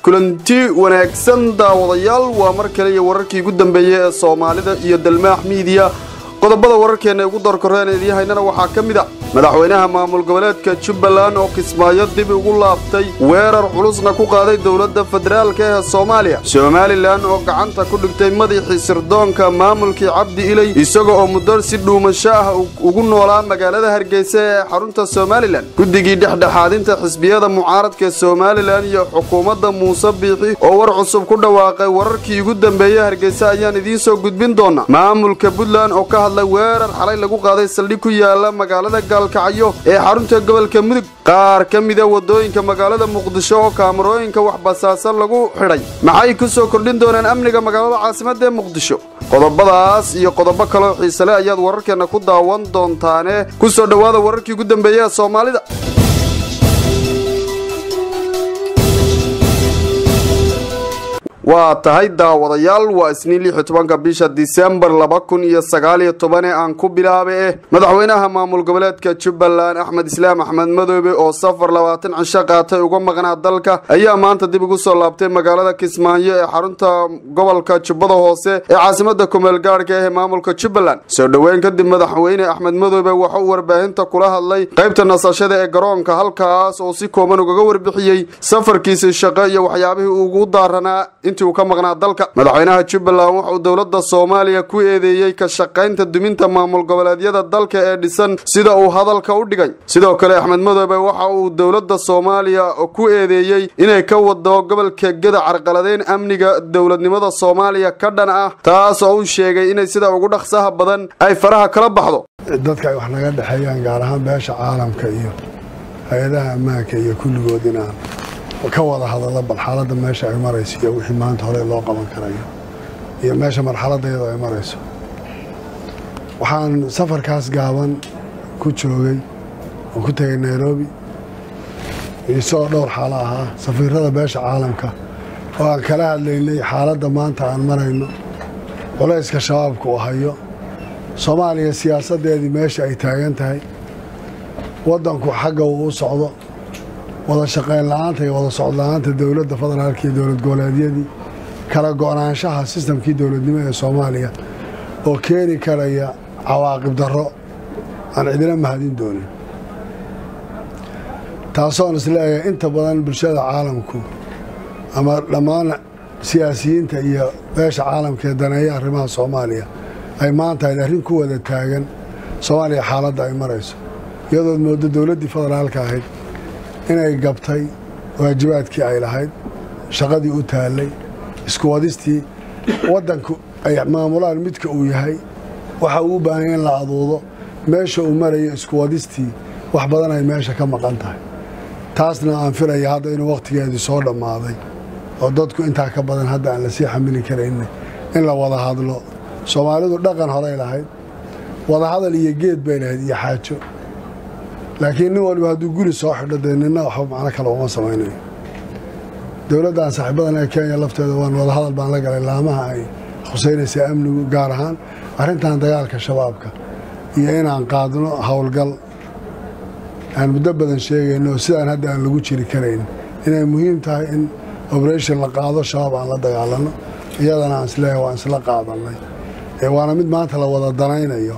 kulanti wanaagsan daawadayaal waa mar kale iyo wararkii ugu dambeeyey ee soomaalida iyo dalmaax miidiya qodobada wararkeenna ugu doorkoreen idiin haynana waxaa ka mid a madaxweynaha maamul goboleedka jubbaland oo kismaayo dib ugu laabtay weerar culusna ku qaaday dowladda federaalka ee soomaaliya somalilan oo gacanta ku dhigtay madaxii sirdoonka maamulkii cabdi iley isaga oo muddo si dhuumasho ah ugu noolaa magaalada hargeysa ee xarunta somalilan guddigii dhexdhexaadinta xisbiyada mucaaradka somalilan iyo xukuumadda muuse biixi oo war cusub ku dhawaaqay wararkii ugu dambeeyey hargeysa ayaan idiin soo gudbin doonaa maamulka puntland oo ka hadlay weerar xalay lagu qaaday saldhig ku yaala magaalada gaalkacyo ee xarunta gobolka mudug qaar ka mida wadooyinka magaalada muqdisho oo kaamarooyinka waxbasaasan lagu xidhay maxay ku soo kordhin doonaan amniga magaalada caasimadda ee muqdisho qodobadaas iyo qodobo kaleo xiisale ayaad wararkeenna ku daawan doontaane ku soo dhowaada wararkii ugu dambeeyey ee soomaalida waa tahay daawadayaal waa isniin lix iyo tobanka bisha disembar laba kun iyo sagaal iyo toban ee aan ku bilaabe eh madaxweynaha maamul goboleedka jubbaland axmed islaam axmed madoobe oo safar labaatan cisho qaatay uga maqnaa dalka ayaa maanta dib ugu soo laabtay magaalada kismaayo ee xarunta gobolka jubbada hoose ee caasimada kumeel gaadhka ee maamulka jubbaland soo dhoweyn kadib madaxweyne axmed madoobe waxa uu warbaahinta kula hadlay qaybta nasashada ee garoonka halkaas oo si kooban ugaga warbixiyey safarkiisii shaqo iyo waxyaabihii ugu daaranaa intii uu ka maqnaa dalka madaxweynaha jubbaland wuxuu dowladda soomaaliya ku eedeeyey ka shaqaynta duminta maamul goboleedyada dalka ee dhisan sida uu hadalka u dhigay sidoo kale axmed madoobe waxa uu dowladda soomaaliya ku eedeeyey inay ka wado gobolka geda carqaladeyn amniga dowladnimada soomaaliya ka dhan ah taas oo uu sheegay inay sida ugu dhaqsaha badan ay faraha kala baxdo dadka ay wax naga dhexeeyaan gaar ahaan beesha caalamka iyo hay-adaha ammaanka iyo kulligood inaan ka wada hadallo bal xaaladda meesha ay marayso iyo wixii maanta hore loo qaban karayo iyo meesha marxaladda iyadoo ay marayso waxaan safarkaas gaaban ku joogay oo ku tegay nairobi isagoo dhowr xaalo ahaa safiirada beesha caalamka oo aan kala hadlaynay xaaladda maanta aan marayno culayska shabaabka uu hayo soomaaliya siyaasaddeedii meesha ay taagan tahay waddanku xagga uu u socdo wada shaqayn la-aanta iyo wada socod la-aanta dowladda federaalka iyo dowlad goboleedyadii kala go-naanshaha sistamkii dowladnimo ee soomaaliya oo keeni karaya cawaaqib darro aan cidina mahadin doonin taasoon isleeyahay inta badan bulshada caalamku ama dhammaan siyaasiyiinta iyo beesha caalamka ee daneeya arrimaha soomaaliya ay maanta ayd arrin ku wada taagan soomaaliya xaaladda ay marayso iyadood mooddo dowladdii federaalka ahayd inay gabtay waajibaadkii ay lahayd shaqadii u taallay isku wadistii waddanku ay maamulaan midka uu yahay waxa uu u baahanya in la aduudo meesha uu marayo isku wadistii wax badan ay meesha ka maqan tahay taasna aan filaya hadda inuu wakhtigeedii soo dhammaaday oo dadku intaa ka badan hadda aan lasii xamili karayna in la wada hadlo soomaalidu dhaqan horay lahayd wadahadal iyo geed bay lahayd iyo xaajo laakiin nin waliba hadduu guri soo xidho dee nina waxba macno kale uma samaynayo dowladdan saaxiibadan ee kenya lafteeda waan wadahadal baan la galay laamaha ay khuseynaysaa amnigu gaar ahaan arrintan dagaalka shabaabka iyo inaan qaadno howlgal aan muddo badan sheegayno sidaan hadda aan lagu jiri karayn inay muhiim tahay in oberation la qaado shabaab aan la dagaalano iyadana aan isleeyahay waan isla qaadannay waana mid maanta la wada danaynayo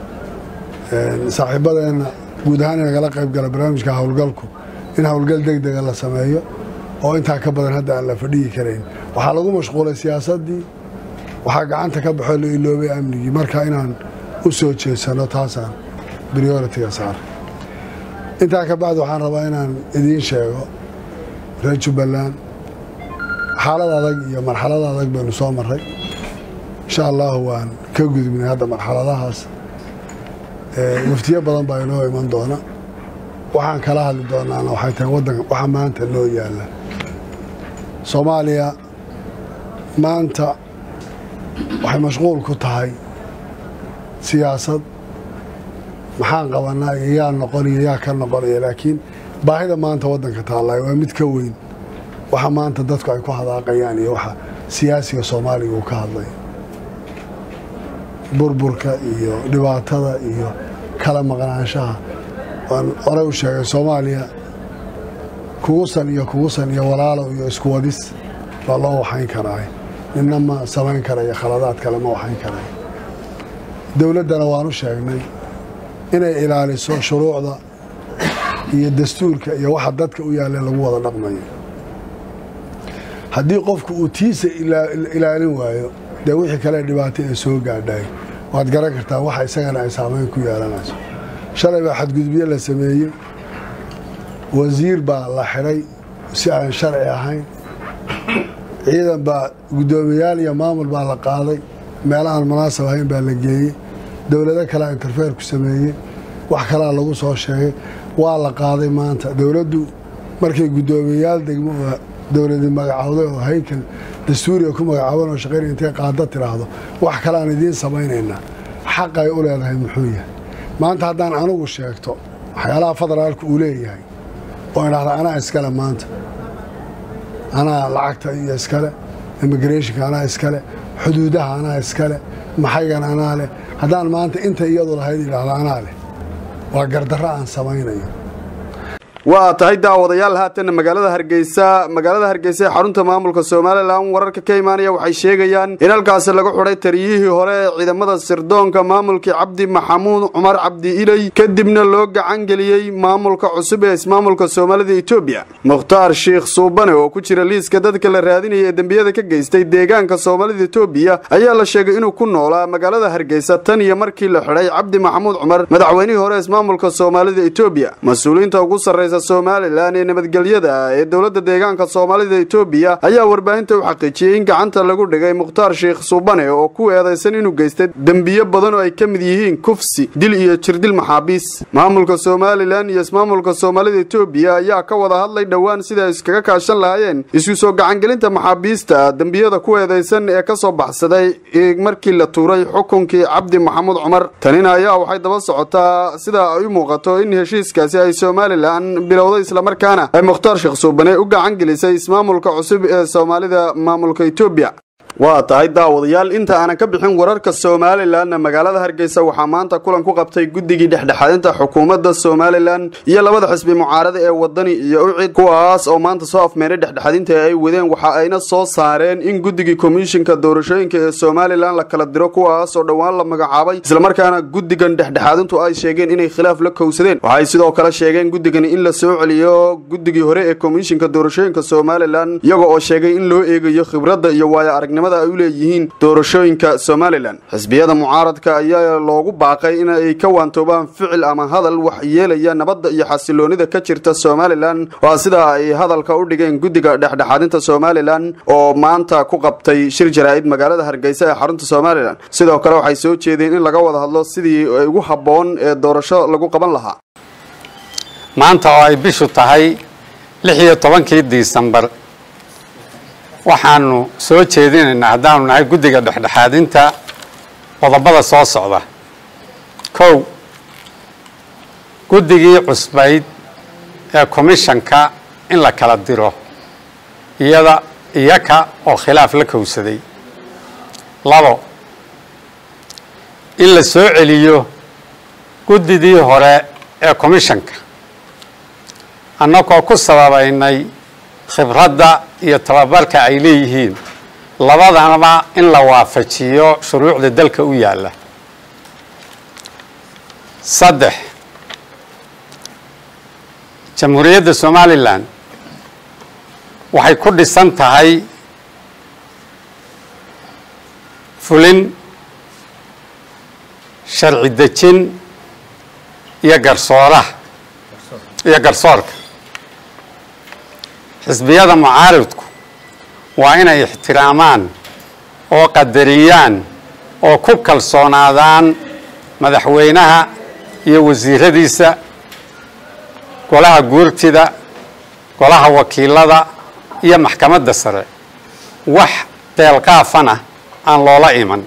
saaxiibadeenna guud ahaan inagala qayb gala barnaamijka howlgalku in howlgal deg dega la sameeyo oo intaa ka badan hadda aan la fadhiyi karayn waxaa lagu mashquulay siyaasaddii waxaa gacanta ka baxoo la iloobay amnigii marka inaan u soo jeedsano taasaan brioritiga saaray intaa ka bacdi waxaan rabaa inaan idiin sheego reer jubbaland xaalad adag iyo marxalad adag baynu soo marray insha allahu waan ka gudubnay hadda marxaladahaas waftiyo badan baa inoo iman doona waxaan kala hadli doonaana waxay tahay waddanka waxa maanta noo yaalla soomaaliya maanta waxay mashquul ku tahay siyaasad maxaan qabanaa iyo yaa noqoniyo yaa ka noqonaya laakiin baahida maanta waddanka taallay waa mid ka weyn waxa maanta dadku ay ku hadaaqayaan iyo waxa siyaasiga soomaaliga uu ka hadlay burburka iyo dhibaatada iyo kala maqnaanshaha waan horey u sheegay soomaaliya kugusan iyo kugusan iyo walaalow iyo isku wadis baa loo waxayn karaay ninna ma samayn karayo khaladaad kale ma waxayn karayo dowladdana waanu sheegnay inay ilaaliso shuruucda iyo dastuurka iyo waxa dadka u yaalle lagu wada dhaqmayo haddii qofku uu tiisa ilaalin waayo dee wixii kale dhibaato ee soo gaadhay waad garan kartaa waxa isagana ay saamayn ku yeelanayso shalay baa xadgudubyo la sameeyey wasiir baa la xidhay si aan sharci ahayn ciidan baa guddoomiyaal iyo maamul baa la qaaday meelahaan munaasab ahayn baa la geeyey dowlado kalea interfeer ku sameeyey wax kalaa lagu soo sheegay waa la qaaday maanta dowladdu markay guddoomiyayaal degmo oo dowladi magacowday oo haykal dastuuriga ku magacaaban oo shaqayn intay qaada tiraahdo wax kaleaan idiin samaynaynaa xaqay u leedahay muxuu yahay maanta haddaan anugu sheegto waxyaalaha federaalka uu leeyahay oo idhahda anaa iskale maanta anaa lacagta iyo iskale immigrationka anaa iskale xuduudaha anaa iskale maxaygan anaa leh haddaan maanta inta iyadu lahayd idhahda anaa leh waa gardarro aan samaynayo waa tahay daawadayaal haatan magaalada hargeysa magaalada hargeysa ee xarunta maamulka somalilan wararka ka imaanaya waxay sheegayaan in halkaasi lagu xidhay taliyihii hore ee ciidamada sirdoonka maamulkii cabdi maxamuud cumar cabdi iley kadibna loo gacan geliyey maamulka cusub ee ismaamulka soomaalida etoobiya mukhtaar sheikh suubane oo ku jira liiska dadka la raadinaya ee dembiyada ka geystay deegaanka soomaalida etoobiya ayaa la sheegay inuu ku noolaa magaalada hargeysa tan iyo markii la xidhay cabdi maxamuud cumar madaxweynihii hore ismaamulka soomaalida etoobiya mas-uuliyiinta ugu sarreysa somalilan ee nabadgelyada ee dowladda deegaanka soomaalida etoobiya ayaa warbaahinta u xaqiijiyey in gacanta lagu dhigay mukhtaar sheikh suubane oo ku eedaysan inuu geystay dembiyo badan oo ay ka mid yihiin kufsi dil iyo jirdil maxaabiis maamulka somalilan iyo ismaamulka soomaalida etoobiya ayaa ka wada hadlay dhowaan sida ay iskaga kaashan lahaayeen isku soo gacangelinta maxaabiista dembiyada ku eedaysan ee ka soo baxsaday markii la tuuray xukunkii cabdi maxamuud cumar tanina ayaa waxay daba socotaa sida ay u muuqato in heshiiskaasi ay somalilan bilowday islamarkaana ay mukhtaar sheekh suubane u gacan gelisay ismaamulka cusub ee soomaalida maamulka etoobiya waa tahay daawadayaal inta aanan ka bixin wararka somalilanna magaalada hargeysa waxaa maanta kulan ku qabtay guddigii dhexdhexaadinta xukuumadda somalilan iyo labada xisbi mucaarada ee wadani iyo ucid kuwaas oo maanta soo afmeenay dhexdhexaadinta ay wadeen waxa ayna soo saareen in guddigii komishinka doorashooyinka ee somalilan la kala diro kuwaas oo dhowaan la magacaabay islamarkaana guddigan dhexdhexaadintu ay sheegeen inay khilaaf la kowsadeen waxay sidoo kale sheegeen guddigani in la soo celiyo guddigii hore ee komishinka doorashooyinka somalilan iyaga oo sheegay in loo eegayo khibradda iyo waayo aragnimada ay u leeyihiin doorashooyinka somalilan xisbiyada mucaaradka ayaa loogu baaqay in ay ka waantoobaan ficil ama hadal wax yeelaya nabadda iyo xasiloonida ka jirta somalilan waa sida ay hadalka u dhigeen guddiga dhexdhexaadinta somalilan oo maanta ku qabtay shir jaraa'id magaalada hargeysa ee xarunta somalilan sidoo kale waxay soo jeedeen in laga wada hadlo sidii ugu habboon ee doorasho lagu qaban lahaa maanta oo ay bishu tahay lix iyo tobankii disembar waxaanu soo jeedinaynaa haddaanu nahay guddiga dhexdhexaadinta qodobada soo socda kow guddigii cusbayd ee komishanka in la kala diro iyada iyaka oo khilaaf la kowsaday labo in la soo celiyo guddidii hore ee komishanka annagoo ku sababaynay khibradda iyo tababarka ay leeyihiin labadanaba in la waafajiyo shuruucda dalka u yaalla saddex jamhuuriyadda somalilan waxay ku dhisan tahay fulin sharci dejin iyo garsooraha iyo garsoorka xisbiyada mucaaridku waa inay ixtiraamaan oo qadariyaan oo ku kalsoonaadaan madaxweynaha iyo wasiiradiisa golaha guurtida golaha wakiilada iyo maxkamadda sare wax deelqaafana aan loola iman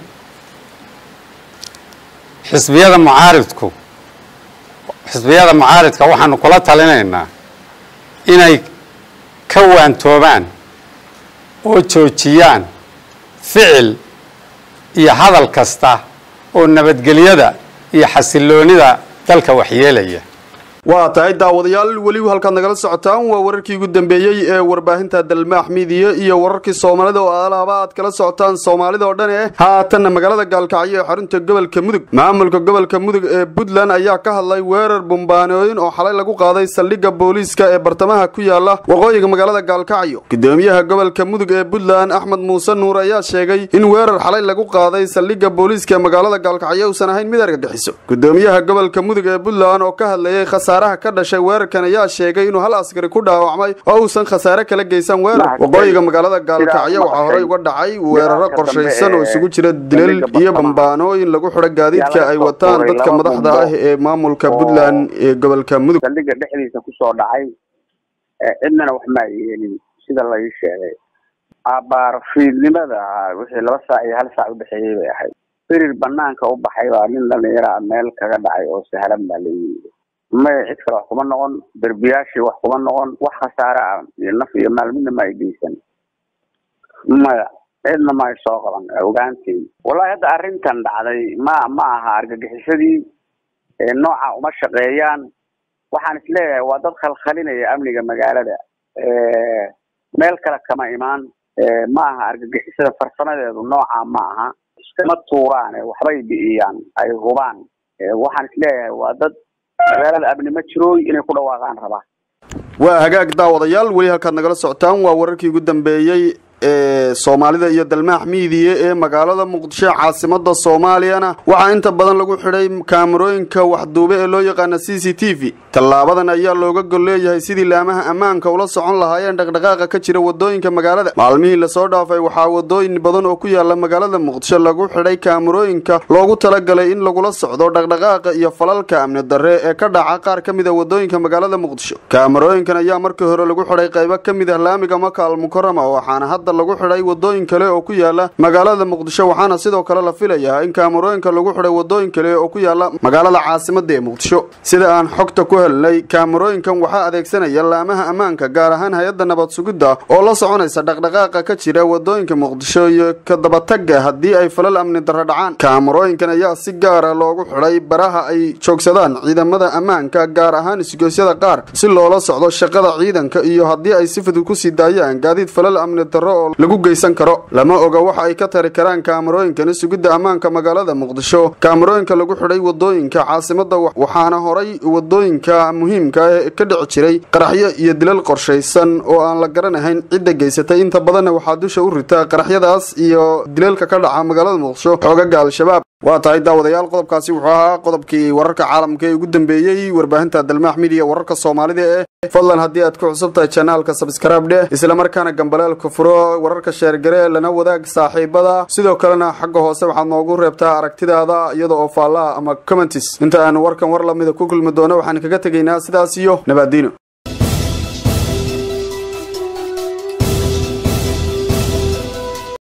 xisbiyada mucaaridku xisbiyada mucaaridka waxaanu kula talinaynaa inay ka waantoobaan oo joojiyaan ficil iyo hadal kasta oo nabadgelyada iyo xasiloonida dalka waxyeelaya waa tahay daawadayaal weli halkaad nagala socotaan waa wararkii ugu dambeeyey ee warbaahinta dalmaax midiya iyo wararkii soomaalida oo alaaba aad kala socotaan soomaalida oo dhan eh haatanna magaalada gaalkacyo ee xarunta gobolka mudug maamulka gobolka mudug ee puntland ayaa ka hadlay weerar bumbaanooyin oo xalay lagu qaaday saldhigga booliiska ee bartamaha ku yaala waqooyiga magaalada gaalkacyo gudoomiyaha gobolka mudug ee puntland axmed muuse nuur ayaa sheegay in weerar xalay lagu qaaday saldhigga booliiska ee magaalada gaalkacyo uusan ahayn mid argagixiso gudoomiyaha gobolka mudug ee puntland oo ka hadlayay khasaaraha ka dhashay weerarkan ayaa sheegay inuu hal askari ku dhaawacmay oo uusan khasaare kala geysan weerar waqooyiga magaalada gaalkacyo waxaa horey uga dhacay weeraro qorshaysan oo isugu jira dilal iyo bambaanooyin lagu xidho gaadiidka ay wataan dadka madaxda ah ee maamulka puntland ee gobolka mudug saldhigga dhexdiisa kusoo dhacay cidnana wax maa yeelin sida lai sheegay abaar fiidnimada wixii laba saac iyo hal saac udhexeeyey bay ahayd firir banaanka u baxay baa nin dhalinyaraa meel kaga dhacay oo sahlan baa la yimid maya cid kale wax kuma noqon derbiyaashii wax kuma noqon wax khasaare ah iyo naf iyo maal midna ma ay geysan maya cidna ma ay soo qaban ogaanteed wallahi hadda arrintan dhacday ma ma aha argagixisadii nooca uma shaqeeyaan waxaan isleeyahay waa dad khalkhalinaya amniga magaalada meel kale kama imaan ma aha argagixisada farsamadeedu nooca ma aha iskama tuuraane waxbay bi'iyaan ay hubaan waxaan isleeyahay waa dad magaalada amni ma jirooy inay ku dhawaaqaan rabaa waa hagaag daawadayaal weli halkaad nagala socotaan waa wararkii ugu dambeeyey ee soomaalida iyo dalmaax miidiya ee magaalada muqdisho caasimada soomaaliyana waxaa inta badan lagu xidhay kaamarooyinka waxduube ee loo yaqaana c c t v tallaabadan ayaa looga gol leeyahay sidii laamaha ammaanka ula socon lahaayeen dhaqdhaqaaqa ka jira wadooyinka magaalada maalmihii lasoo dhaafay waxaa wadooyin badan oo ku yaala magaalada muqdisho lagu xidhay kaamarooyinka loogu talagalay in lagula socdo dhaqdhaqaaqa iyo falalka amni darre ee ka dhaca qaar ka mid a wadooyinka magaalada muqdisho kaamarooyinkan ayaa markii hore lagu xidhay qaybo ka mid ah laamiga maka almukarama waxaana hadda lagu xidhay wadooyin kale oo ku yaala magaalada muqdisho waxaana sidoo kale la filayaa in kaamarooyinka lagu xidhay wadooyin kale oo ku yaala magaalada caasimada ee muqdisho sida aan xogta ku helnay kaamarooyinkan waxaa adeegsanaya laamaha ammaanka gaar ahaan hay-adda nabad sugidda oo la soconaysa dhaqdhaqaaqa ka jira wadooyinka muqdisho iyo ka dabatagga haddii ay falal amni darro dhacaan kaamarooyinkan ayaa si gaara loogu xidhay baraha ay joogsadaan ciidamada ammaanka gaar ahaan isgoysyada qaar si loola socdo shaqada ciidanka iyo haddii ay si fudud kusii daayaan gaadiid falal amni darro oo lagu geysan karo lama oga waxa ay ka tari karaan kaamarooyinkani sugidda ammaanka magaalada muqdisho kaamarooyinka lagu xidhay wadooyinka caasimada waxaana horay wadooyinka muhiimka ee ka dhici jiray qaraxyo iyo dilal qorshaysan oo aan la garanahayn cidda geysatay inta badanna waxaa dusha u ritaa qaraxyadaas iyo dilalka ka dhaca magaalada muqdisho xoogaga al-shabaab waa tahay daawadayaal qodobkaasi wuxuu ahaa qodobkii wararka caalamka ee ugu dambeeyey warbaahinta dalmaax midiya wararka soomaalida ee fadlan haddii aad ku cusub tahay janaalka sabskraib dheh islamarkaana gambaleelka furo wararka sheergare lana wadaag saaxiibada sidoo kalena xagga hoose waxaad noogu reebtaa aragtidaada iyada oo faallaa ama commentis inta aanu warkan war lamida ku kulmi doono waxaan kaga tegaynaa sidaas iyo nabaadiino